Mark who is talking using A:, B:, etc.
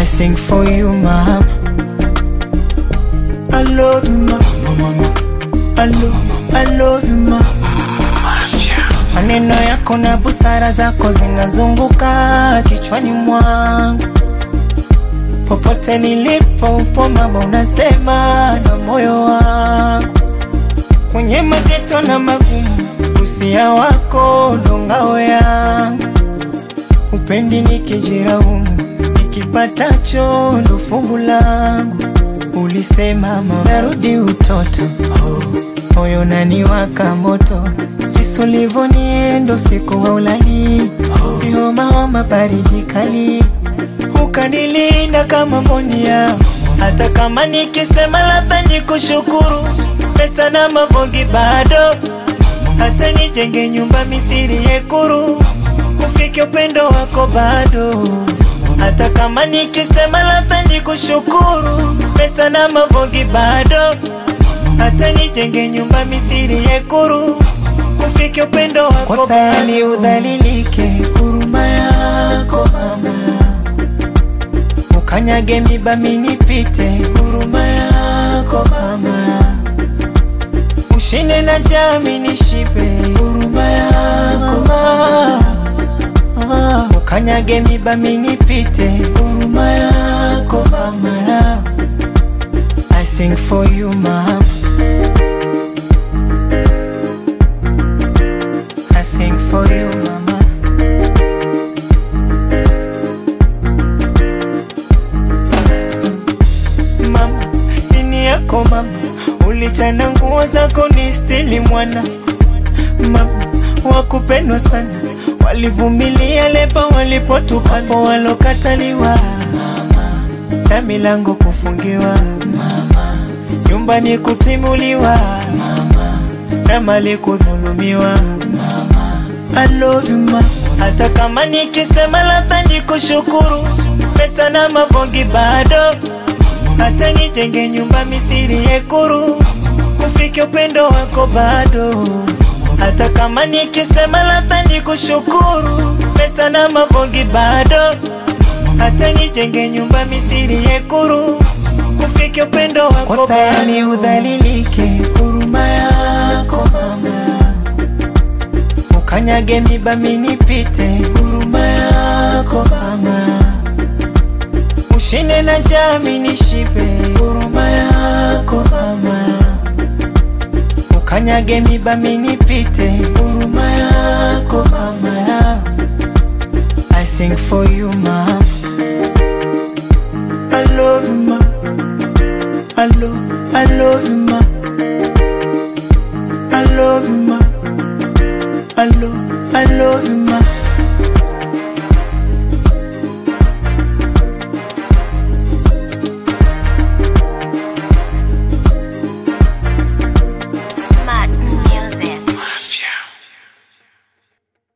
A: I sing for you mama. I love you mama. I love, I love you mama. Maneno yako na busara zako zinazunguka kichwani mwangu, popote nilipo upo mama, unasema na moyo wangu, kwenye mazito na magumu, usia wako ndo ngao yangu, upendi nikijiraumu, nikipatacho ndo fungu langu. Ulisema mama, narudi utoto, moyo naniwaka moto jinsi ulivyoniendo siku wa ulali homa homa baridi kali ukanilinda kama monia hata kama nikisema labda nikushukuru pesa na mavongi bado hata nijenge nyumba mithiri yekuru ufike upendo wako bado hata kama nikisema labda nikushukuru pesa na mavongi bado hata nijenge nyumba mithiri yekuru ufike upendo wako kwa tayari udhalilike huruma yako mama ukanyage miba minipite huruma yako mama ushinde na jami nishipe huruma yako mama ukanyage miba minipite huruma yako mama I sing for you mama I sing for you mama Mama, nini yako mama Ulichana nguo zako ni stili mwana Mama, wakupendwa sana Walivumilia leba walipotupapo walokataliwa Mama, na milango kufungiwa Mama, nyumbani kutimuliwa Mama, na mali kudhulumiwa I love you ma hata kama nikisema labda nikushukuru pesa na mavongi bado hata nijenge nyumba mithiri yekuru ufike upendo wako bado hata kama nikisema labda nikushukuru pesa na mavongi bado hata nijenge nyumba mithiri yekuru ufike upendo wako kwa tayari udhalilike huruma yako mama ukanyage miba minipite huruma yako mama ushinde na jami nishipe huruma yako mama ukanyage miba minipite huruma yako mama I sing for you mama I love you ma I love, I love you ma I love you ma I love, I love you, ma.